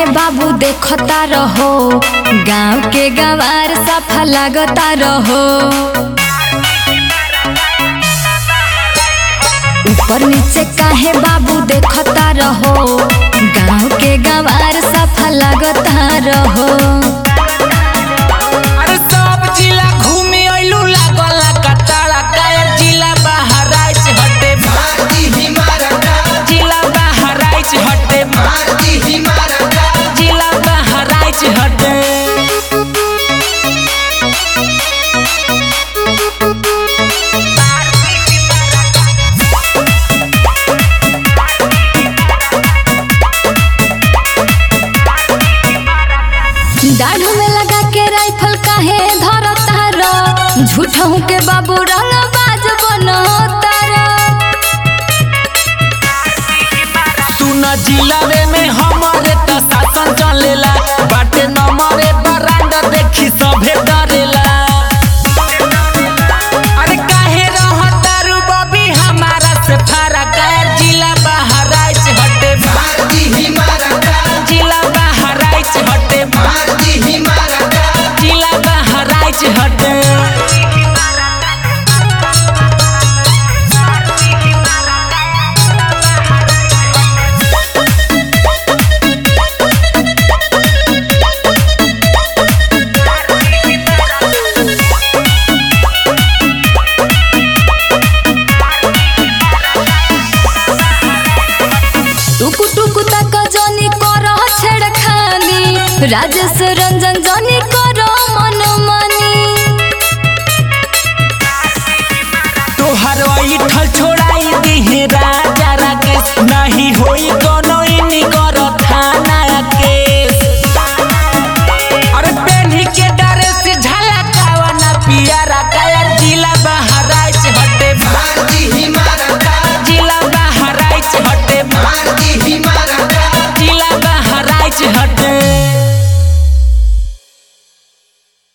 बाबू देखता रहो गांव के गंवार सफा लगता रहो ऊपर नीचे काहे बाबू देखता रहो गांव के गंवार सफा लगता रहो अरे सब जिला घूमे अइलू लागल कताड़ा कायर जिला बहराइच हटे जिला बहराइच हटे जिला बहराइच हटे दाढ़ में लगा के राइफल काहे धरता रो झूठों के बाबू रंग बाज बनता रो सुन जिलावे में हमारे त शासन चलेला बाटे नमरे बरांड देखी सभे डरेला अरे काहे रहतारू बबी हमारा से फरक है जिला बहराइच हटे जिला बहराइच हटे जिला बहराइच हटे टुकु टुकु तक जनी कर छेड़खानी राजेश रंजन जनी कर मन मनी तोहर ऐठल छोड़ाई दिहे रा